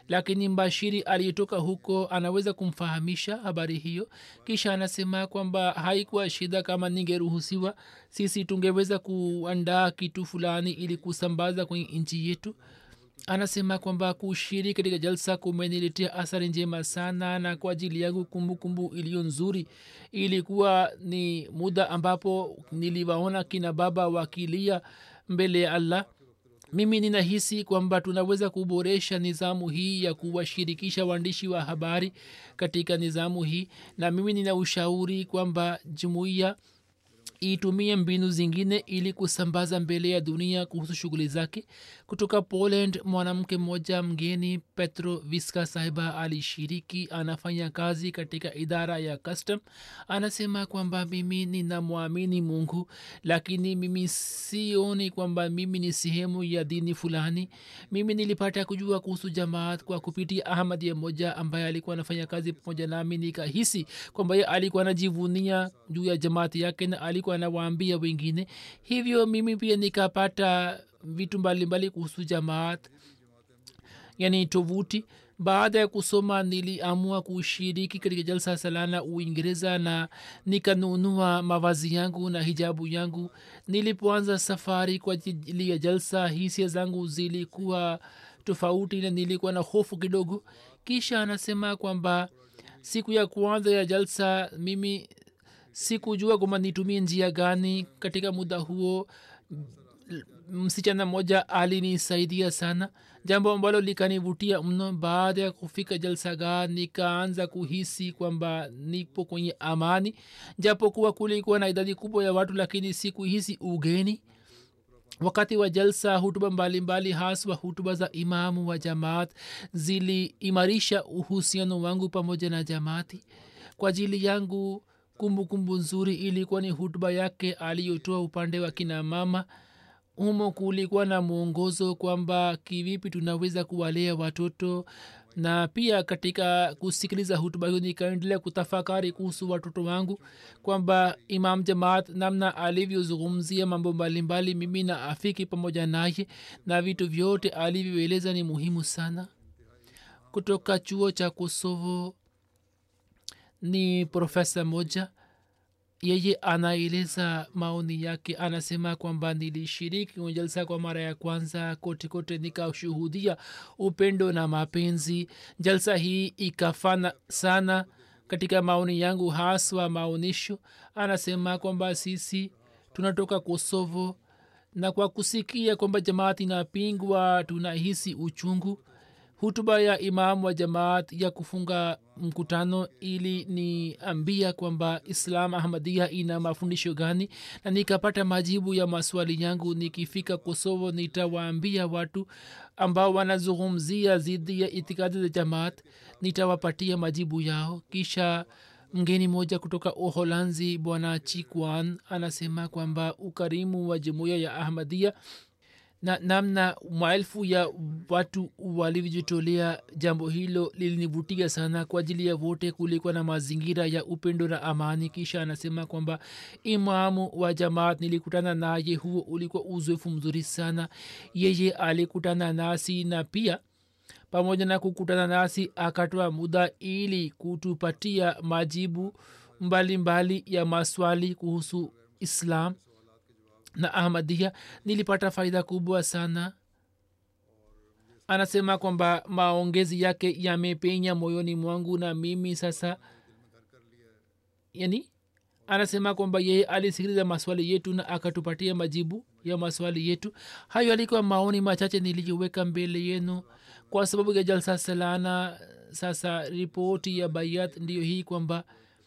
lakini mbashiri aliyetoka huko anaweza kumfahamisha habari hiyo kisha anasema kwamba haikuwa shida kama ningeruhusiwa sisi tungeweza kuandaa kitu fulani ili kusambaza kwenye nchi yetu anasema kwamba kushiriki katika jalsa kumeniletea athari njema sana na kwa ajili yangu kumbukumbu iliyo nzuri ilikuwa ni muda ambapo niliwaona kina baba wakilia mbele ya allah mimi ninahisi kwamba tunaweza kuboresha nizamu hii ya kuwashirikisha waandishi wa habari katika nizamu hii na mimi nina ushauri kwamba jumuiya itumie mbinu zingine ili kusambaza mbele ya dunia kuhusu shughuli zake kutoka poland mwanamke mmoja mgeni petro viska sahiba alishiriki anafanya kazi katika idara ya custom anasema kwamba mimi ninamwamini mungu lakini mimi sioni kwamba mimi ni sehemu ya dini fulani mimi nilipata kujua kuhusu jamaat kwa kupitia ahmadia moja ambaye alikuwa anafanya kazi pamoja nami nikahisi kwamba ye alikuwa anajivunia juu ya jamaati yake na alikuwa anawaambia wengine hivyo mimi pia nikapata vitu mbalimbali kuhusu jamaat yani tovuti baada ya kusoma niliamua kushiriki katika jalsa salana uingereza na nikanunua mavazi yangu na hijabu yangu nilipoanza safari kwa ajili ya jalsa hisia zangu zilikuwa tofauti na nilikuwa na hofu kidogo kisha anasema kwamba siku ya kwanza ya jalsa mimi sikujua kwamba nitumie njia gani katika muda huo msichana mmoja alinisaidia sana jambo ambalo likanivutia mno baada ya kufika jalsagaa nikaanza kuhisi kwamba nipo kwenye amani japokuwa kulikuwa na idadi kubwa ya watu lakini sikuhisi ugeni wakati wa jalsa hutuba mbalimbali haswa hutuba za imamu wa jamaat ziliimarisha uhusiano wangu pamoja na jamaati kwa ajili yangu kumbukumbu kumbu nzuri ilikuwa ni hutuba yake aliyotoa upande wa kina mama humo kulikuwa na mwongozo kwamba kivipi tunaweza kuwalea watoto na pia katika kusikiliza hutuba hiyo nikaendelea kutafakari kuhusu watoto wangu kwamba imam jamaat namna alivyozungumzia mambo mbalimbali mimi na afiki pamoja naye na vitu vyote alivyoeleza ni muhimu sana kutoka chuo cha kosovo ni profesa moja yeye anaeleza maoni yake anasema kwamba nilishiriki kwenye jalsa kwa mara ya kwanza kote kote nikashuhudia upendo na mapenzi jalsa hii ikafana sana katika maoni yangu haswa maonyesho anasema kwamba sisi tunatoka kosovo na kwa kusikia kwamba jamaati inapingwa tunahisi uchungu hutuba ya imam wa jamaat ya kufunga mkutano ili niambia kwamba islam ahmadia ina mafundisho gani na nikapata majibu ya maswali yangu nikifika kosovo nitawaambia watu ambao wanazungumzia zidi ya itikadi za jamaat nitawapatia majibu yao kisha mgeni moja kutoka uholanzi bwana chikwan anasema kwamba ukarimu wa jumuiya ya ahmadia na namna maelfu ya watu walivyojitolea jambo hilo lilinivutia sana kwa ajili ya wote kulikuwa na mazingira ya upendo na amani kisha anasema kwamba imamu wa jamaat nilikutana naye huo ulikuwa uzoefu mzuri sana yeye alikutana nasi na pia pamoja na kukutana nasi akatoa muda ili kutupatia majibu mbalimbali mbali ya maswali kuhusu islam na ahmadia nilipata faida kubwa sana anasema kwamba maongezi yake yamepenya moyoni mwangu na mimi sasa yani anasema kwamba yeye alisikiliza maswali yetu na akatupatia majibu ya maswali yetu hayo alikuwa maoni machache niliyoweka mbele yenu kwa sababu ya jalsa salana sasa ripoti ya bayat ndiyo hii kwamba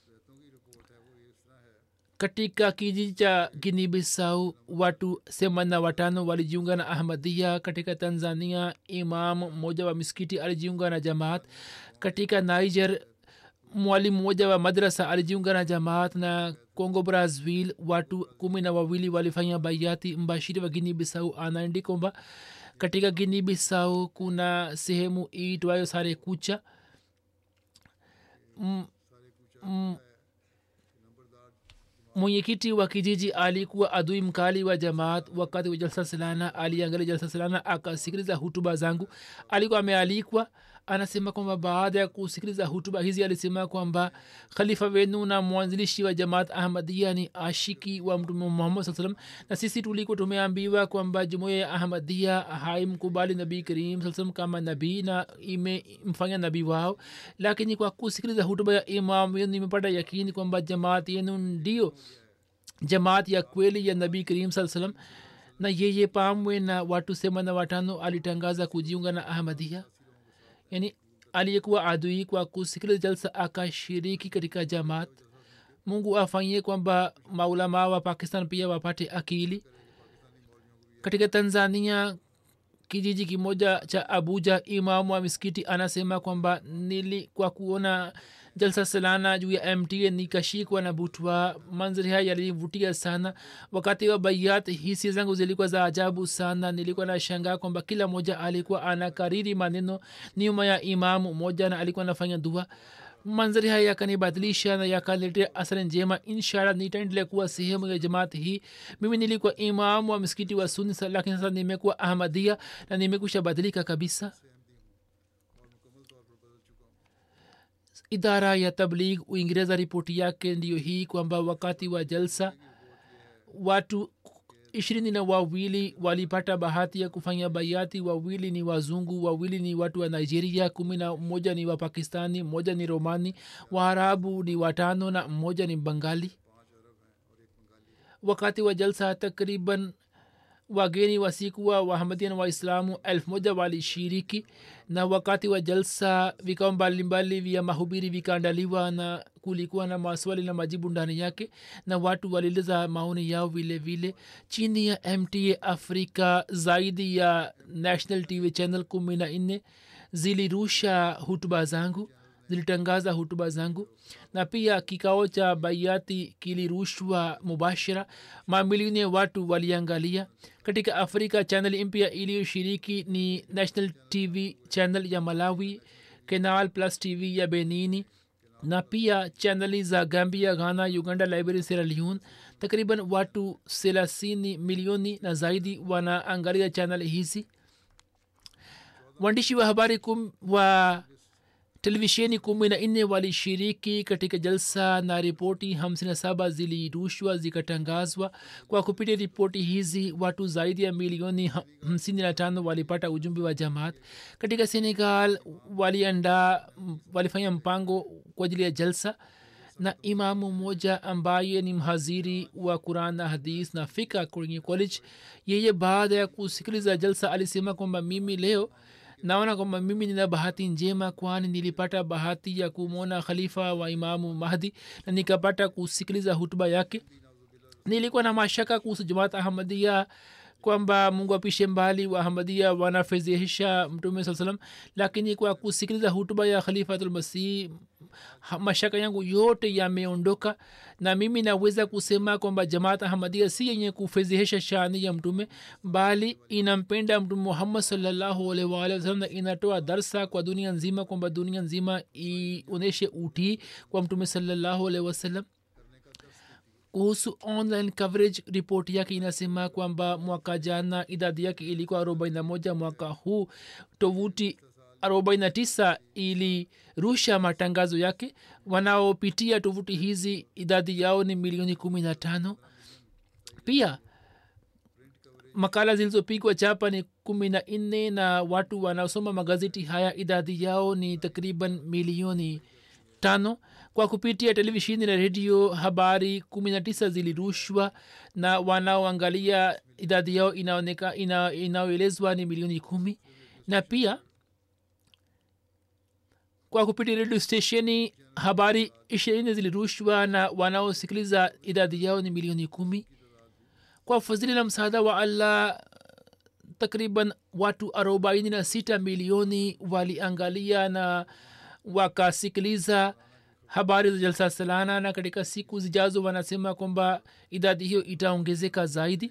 katika kijiji cha ginibisau watu themanini na watano walijiunga na ahmadia katika tanzania imam mmoja wa miskiti alijiunga na jamaat katika niger mwalimu mmoja wa madrasa alijiunga na jamaat na congo brazil watu kumi na wawili walifanya bayati mbashiri wa gini bisau anaendi kwamba katika gini bisau kuna sehemu iitwayo sare kucha mm, mm, mwenyekiti wa kijiji alikuwa adui mkali wa jamaat wakati wa jalsa salana aliangalia jalsa salana akasikiliza hutuba zangu alikuwa amealikwa anasema kwamba baada ya kusikiliza hutuba hizi alisema kwamba khalifa wenu na mwanzilishi wa jamaat ahmadia ni ashiki wa mtume muhammad saa salam na sisi tulikuwa tumeambiwa kwamba jumuia ya ahmadia haimkubali nabii karim saa salam kama nabii na imemfanya nabii wao lakini kwa kusikiliza hutuba ya imam wenu nimepata yakini kwamba jamaat yenu ndio jamaat ya kweli ya nabii karim saa salam na yeye pamwe na watu semana watano alitangaza kujiunga na ahmadia yani aliyekuwa adui kwa kusikiliza jalsa akashiriki katika jamaat mungu afanyie kwamba maulamaa wa pakistan pia wapate akili katika tanzania kijiji kimoja cha abuja imamu wa miskiti anasema kwamba nili kwa kuona jalsa salana juu ya mta nikashikwa na butwa manzari haya yalinivutia sana wakati wa bayat hisia zangu zilikuwa za ajabu sana nilikuwa na shangaa kwamba kila mmoja alikuwa anakariri maneno nyuma ya imamu moja na alikuwa anafanya dua manzari haya yakanibadilisha na yakaletea asari njema inshallah nitaendelea kuwa sehemu ya jamaat hii mimi nilikuwa imamu wa msikiti wa suni lakini sasa nimekuwa ahmadia na nimekusha badilika kabisa idara ya tabligh uingereza ripoti yake ndiyo hii kwamba wakati wa jalsa watu ishirini na wawili walipata bahati ya kufanya bayati wawili ni wazungu wawili ni watu wa nigeria kumi na mmoja ni wapakistani mmoja ni romani waarabu ni watano na mmoja ni bangali wakati wa jalsa takriban wageni wasikuwa wahamadia na waislamu elfu moja walishiriki na wakati wa jalsa vikao mbalimbali vya mahubiri vikaandaliwa na kulikuwa na maswali na majibu ndani yake na watu walieleza maoni yao vile vile chini ya mta afrika zaidi ya national tv channel kumi na nne zilirusha hutuba zangu zilitangaza hutuba zangu na pia kikao cha baiati kilirushwa mubashira mamilioni ya watu waliangalia katika afrika chanel mpya iliyoshiriki ni national tv channel ya malawi kenal plus tv ya benini na pia chaneli za gambia ghana uganda liberia sierra leone takriban watu thelathini milioni na zaidi wanaangalia chanel hizi waandishi wa habari kum, wa televisheni kumi na nne walishiriki katika jalsa na ripoti 57 zilirushwa zikatangazwa kwa kupitia ripoti hizi watu zaidi ya milioni 55 walipata ujumbe wa jamaat katika senegal waliandaa walifanya mpango kwa ajili ya jalsa na imamu mmoja ambaye ni mhaziri wa quran na hadis na fika kwenye college yeye baada ya kusikiliza jalsa alisema kwamba mimi leo naona kwamba mimi nina bahati njema kwani nilipata bahati ya kumwona khalifa wa imamu mahdi na nikapata kusikiliza hutuba yake nilikuwa na mashaka kuhusu jamaat ahmadia kwamba mungu apishe mbali wa ahmadia wanafezehisha mtume saa salam lakini kwa kusikiliza hutuba ya khalifatulmasih mashaka yangu yote yameondoka na mimi naweza kusema kwamba jamaat ahmadia si yenye kufezehesha shani ya mtume bali inampenda mtume muhammad salllahu alaihi waalihi wasalam na inatoa darsa kwa dunia nzima kwamba dunia nzima ionyeshe utii kwa mtume salllahu alaihi wasallam kuhusu online coverage ripoti yake inasema kwamba mwaka jana idadi yake ilikuwa 41 mwaka huu tovuti 49 ilirusha matangazo yake wanaopitia tovuti hizi idadi yao ni milioni 15 pia makala zilizopigwa chapa ni kumi na nne na watu wanaosoma magazeti haya idadi yao ni takriban milioni tano kwa kupitia televisheni na redio habari kumi na tisa zilirushwa na wanaoangalia idadi yao inaoneka ina, inaoelezwa ni milioni kumi na pia kwa kupitia redio stesheni habari ishirini zilirushwa na wanaosikiliza idadi yao ni milioni kumi kwa fadhili na msaada wa allah takriban watu arobaini na sita milioni waliangalia na wakasikiliza habari za jalsa salana na katika siku zijazo wanasema kwamba idadi hiyo itaongezeka zaidi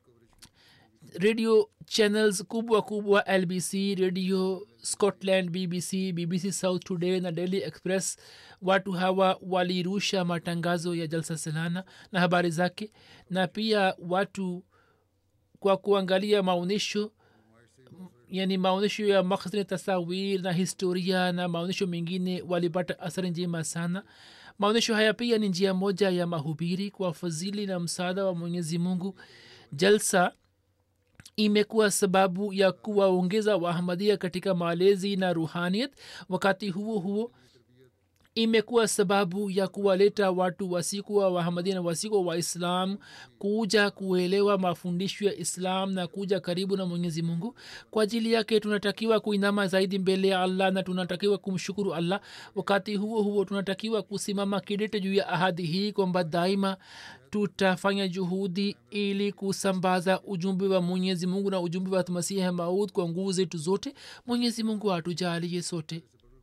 radio channels kubwa kubwa lbc radio scotland bbc bbc south today na daily express watu hawa walirusha matangazo ya jalsa salana na habari zake na pia watu kwa kuangalia maonyesho yani maonyesho ya makhzini tasawir na historia na maonyesho mengine walipata athari njema sana maonyesho haya pia ni njia moja ya mahubiri kwa fadhili na msaada wa mwenyezi mungu jalsa imekuwa sababu ya kuwaongeza wahamadia katika malezi na ruhaniyat wakati huo huo imekuwa sababu ya kuwaleta watu wasikuwa wahamadia na wasikuwa waislam kuja kuelewa mafundisho ya islam na kuja karibu na mwenyezi mungu kwa ajili yake tunatakiwa kuinama zaidi mbele ya allah na tunatakiwa kumshukuru allah wakati huo huo tunatakiwa kusimama kidete juu ya ahadi hii kwamba daima tutafanya juhudi ili kusambaza ujumbe wa mwenyezi mungu na ujumbe wa masihi maud kwa nguvu zetu zote mwenyezi mungu atujalie sote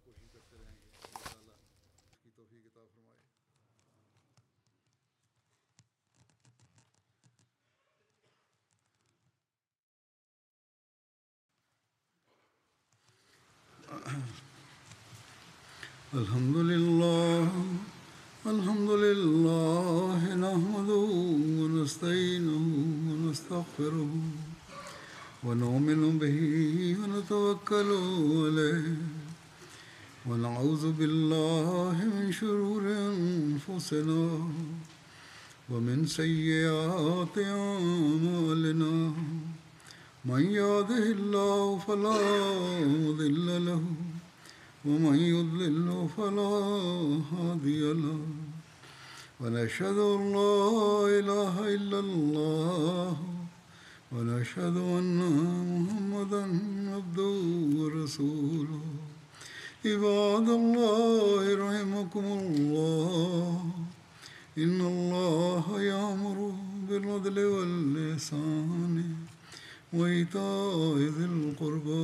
الحمد لله الحمد لله نحمده ونستعينه ونستغفره ونؤمن به ونتوكل عليه ونعوذ بالله من شرور انفسنا ومن سيئات اعمالنا من يهده الله فلا مضل له ومن يضلل فلا هادي له ونشهد ان لا اله الا الله ونشهد ان محمدا عبده ورسوله عباد الله رحمكم الله ان الله يامر بالعدل واللسان وايتاء ذي القربى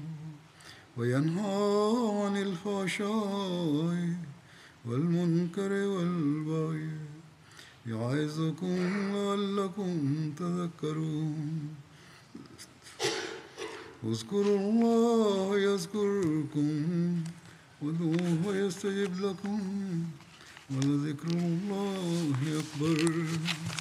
وينهى عن الفحشاء والمنكر والبغي يعظكم لعلكم تذكرون اذكروا الله يذكركم ودوه يستجب لكم ولذكر الله أكبر